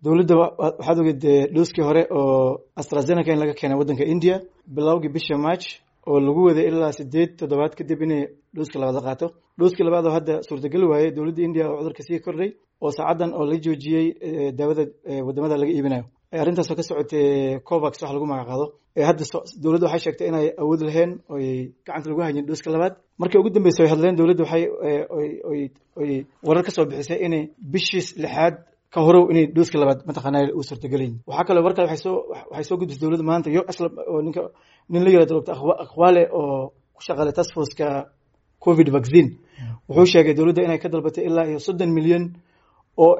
dowladda waxaad ogeed dhooskii hore oo astrazeneca in laga keenay waddanka india bilowgii bisha march oo lagu waday ilaa sideed toddobaad kadib inay dhooska labaad la qaato dhooskii labaad oo hadda suurtageli waayey dowladda india oo cudurka sii kordhay oo saacaddan oo la joojiyey daawada wadamada laga iibinayo arrintaasoo ka socotay covax wax lagu magacaado hadda dowladda waxay sheegtay inay awood laheen oy gacanta lagu hayeen dhooska labaad markii ugu dambeysa way hadleen dowladda waxay oy warar ka soo bixisay inay bishii lixaad ka horow inay dhooska labaad mataqaana u suurtagelayin waxaa kaloo war kale waxay soo waxay soo gudbisay dowladda maanta yo asla oo ninka nin la yirahdo doctor akhwaale oo ku shaqaalay task forceka covid vaccine wuxuu sheegay dowladda inay ka dalbatay ilaa iyo soddon milyan oo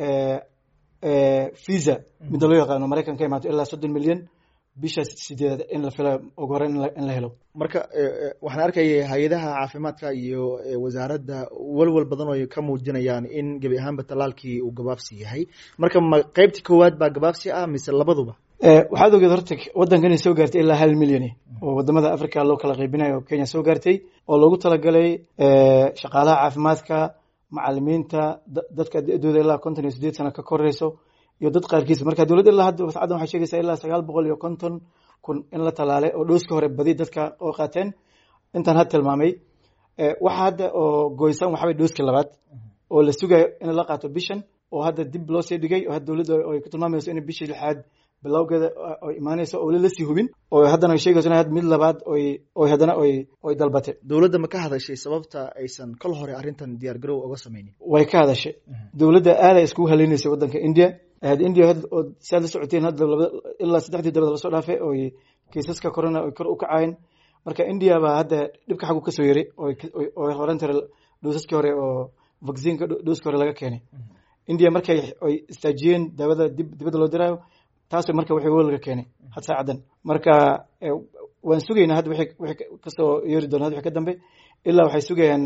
visa midda loo yaqaano maraykan ka imaato ilaa soddon milyan bisha sideedaad in la filayo ugu hore in la helo marka waxaan arkaya hay-adaha caafimaadka iyo wasaaradda walwal badan oo ka muujinayaan in gebi ahaanba tallaalkii uu gabaabsi yahay marka ma qeybtii koowaad baa gabaabsi ah mise labaduba waxaad ogeed horta waddankan inay soo gaartay ilaa hal milyan oo wadamada africa loo kala qaybinayo oo kenya soo gaartay oo loogu talagalay shaqaalaha caafimaadka macalimiinta dadka da-dooda ilaa konton iyo sideed sano ka koreyso iyo dad qaarkiis marka dowladda ilaa hadda sacaddan waxay sheegaysaa ilaa sagaal boqol iyo konton kun in la talaalay oo dhooska hore badi dadka oo qaateen intaan had tilmaamay waxa hadda oo goysan waxaa way dhooska labaad oo la sugayo in la qaato bishan oo hadda dib loo sii dhigay oo hadda dowladda ay ku tilmaamayso in bishii lixaad bilowgeeda ay imaanayso oo la sii hubin oo haddana ay sheegayso in mid labaad oy oy haddana oy oy dalbatay dowladda ma ka hadashay sababta aysan kol hore arrintan diyaar garow uga sameynin way ka hadashay dowladda aaday iskugu haleynaysay waddanka india india oo siaad la socoteen hadda ilaa saddexdii dabada lasoo dhaafay oy kiisaska corona oy kor u kacayn marka india baa hadda dhibka xaggu kasoo yaray oo horan tira dhoosaskii hore oo vaccineka dhooskii hore laga keenay india markay ay istaajiyeen daawada dib dibadda loo diraayo taas marka wixii welga keenay had saacaddan marka waan sugaynaa hadda wixii kasoo yeeri doona wixii ka dambe ilaa waxay sugayaan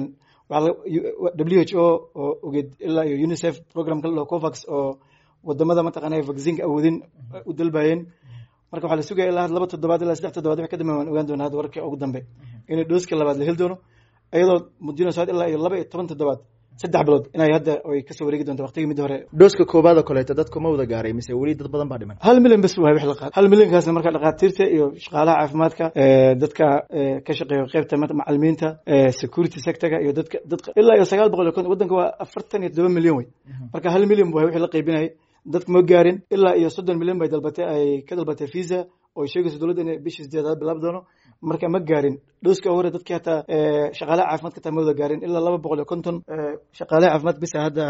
w h o oo ogeed ilaa iyo unicef programka la dhaho covax oo wadamada mataqaana vaccinka awoodin u dalbayeen marka waxaa la sugaya ilaa laba toddobaad ilaa saddex toddobaad wixii ka dambe waan ogaan doonaa hadda wararka ugu dambe inay dhooska labaad la heli doono iyadoo muujinayso ilaa iyo laba iyo toban toddobaad saddex bilood inay hadda ay kasoo wareegi doonto waqtigii mid hore dhooska koobaad oo kaleeto dadku ma wada gaaray mise weli dad badan baa dhiman hal milyan bas waay wix la qaad hal milyankaasna marka dhakhaatiirta iyo shaqaalaha caafimaadka dadka ka shaqeeya qeybta macalimiinta security sectorka iyo dadka dadka ilaa iyo sagaal boqol iyo konton waddanka waa afartan iyo todoba milyan wey marka hal milyan waay wixii la qaybinayay dadka ma gaarin ilaa iyo soddon milyan bay dalbatay ay ka dalbatay visa oo sheegayso dowladda inay bishii sideedaad bilaabi doono marka ma gaarin dhooska hore dadkii hataa shaqaalaha caafimaadka hataa ma wada gaarin ilaa laba boqol iyo konton shaqaalaha caafimaad bisa hadda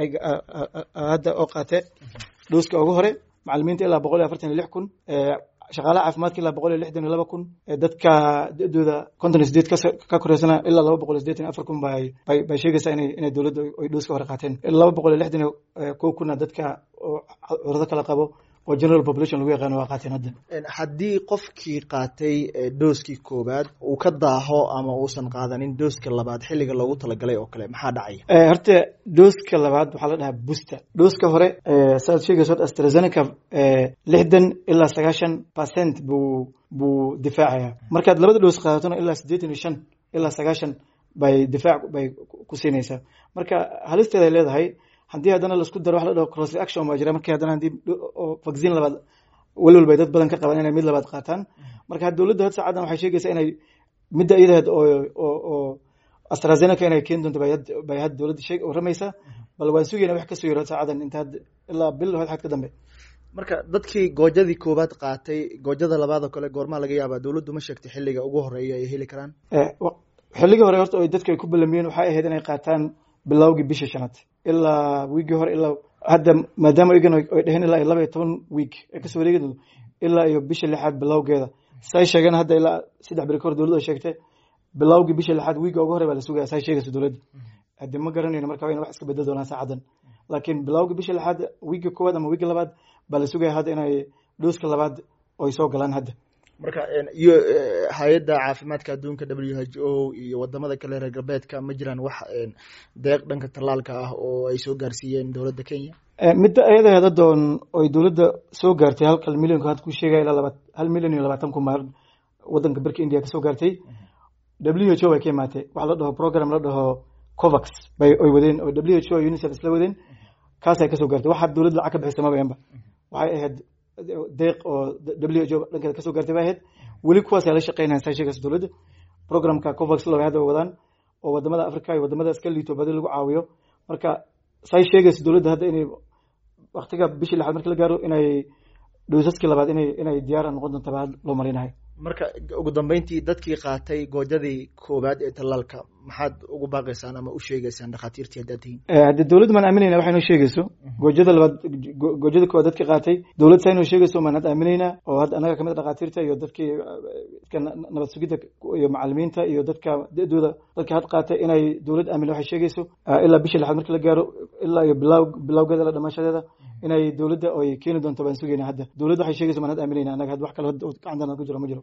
hadda oo qaate dhooska ugu hore macalimiinta ilaa boqol iyo afartan iyo lix kun shaqaalaha caafimaadka ilaa boqol iyo lixdan iyo laba kun dadka da-dooda konton iyo sideed ka koreysana ilaa laba boqol iyo sideetan iyo afar kun bay bay sheegaysaa inay inay dowladda ay dhooska hore qaateen laba boqol iyo lixdan iyo kow kuna dadka oo cudurado kala qabo oo general population lagu yaqaano waa qaateen hadda haddii qofkii qaatay dooskii koowaad uu ka daaho ama uusan qaadanin dooska labaad xilliga loogu talagalay oo kale maxaa dhacaya horta dooska labaad waxaa la dhahaa booster dooska hore saaad sheegayso astrazeneca lixdan ilaa sagaashan percent buu buu difaacaya markaad labada doos qaadatona ilaa siddeetan iyo shan ilaa sagaashan bay difaac bay ku siinaysaa marka halisteeda ay leedahay haddii haddana laisku daro wax la dhaho cross reaction baa jira markii haddana haddii vaccine labaad welwel bay dad badan ka qabaan inay mid labaad qaataan marka dowladda had saacadan waxay sheegaysaa inay midda iyadeed oo oo oo astrazeneca inay keeni doonto bay had dowladda sheeg waramaysaa bal waan sugayna wax kasoo yaro saacadan inta had ilaa bil had ka dambe marka dadkii goojadii koowaad qaatay goojada labaad oo kale goormaa laga yaabaa dowladdu ma sheegtay xilliga ugu horeeya ay heli karaan xilligii hore horta dadka ay ku ballamiyeen waxay ahayd inay qaataan bilowgii bishii shanaad ilaa wiigii hore ilaa hadda maadaama igan ay dheheen ilaa iyo laba iyo toban wiig ay kasoo wareegi doonto ilaa iyo bisha lixaad bilowgeeda say sheegeen hadda ilaa saddex beri ka hor dowladda ay sheegtay bilowgii bisha lixaad wiiga ugu hore baa la sugaya say sheegayso dowladda haddi ma garanayno marka waa ina wax iska bedel doonaan saacadan laakiin bilowgii bisha lixaad wiiga koowaad ama wiiga labaad baa la sugaya hadda inay dhooska labaad ay soo galaan hadda marka iyo hay-adda caafimaadka adduunka w h o iyo wadamada kale reer galbeedka ma jiraan wax deeq dhanka tallaalka ah oo ay soo gaarsiiyeen dowladda kenya midda ayada hadadoon oy dowladda soo gaartay halkal milyanku had ku sheegaya ilaa laba hal milyan iyo labaatan kun baa wadanka barka india kasoo gaartay w h o bay ka imaatay waxa la dhaho program la dhaho covax bay oy wadeen oo w h o unicef isla wadeen kaasay kasoo gaartay waxa dowladda lacag ka bixisa maba enba waxay ahayd deeq oo w h o dhankeeda kasoo gaartay bay ahayd weli kuwaasay la shaqeynayan saa sheegaysa dowladda programka covax laba hadda wadaan oo wadamada africa iyo wadamada iska liito badi lagu caawiyo marka say sheegaysa dowladda hadda inay waktiga bishii lixaad marki la gaaro inay dhowsaskii labaad inay inay diyaara noqon doonta baa loo marinahay marka ugu dambeyntii dadkii qaatay goojadii koowaad ee tallaalka maxaad ugu baaqaysaan ama u sheegaysaan dhakhaatiirtii haddaad tihiin haddii dowladda maan aaminayna waxay noo sheegayso goojada labaad goojada koowaad dadkii qaatay dowlad saa inoo sheegayso maan hadda aaminaynaa oo hadda annaga kamid a dhakhaatiirta iyo dadkii dadka nabad sugidda iyo macalimiinta iyo dadka da-dooda dadka had qaatay inay dowlad aamin waxay sheegayso ilaa bishii lixaad marki la gaaro ilaa iyo bilaw bilawgeeda la dhamaashadeeda inay dowladda ay keeni doonto baan sugayna hadda dowladda waxay sheegayso maan hadda aaminayna annaga had wax kale gacantana ku jiro ma jiro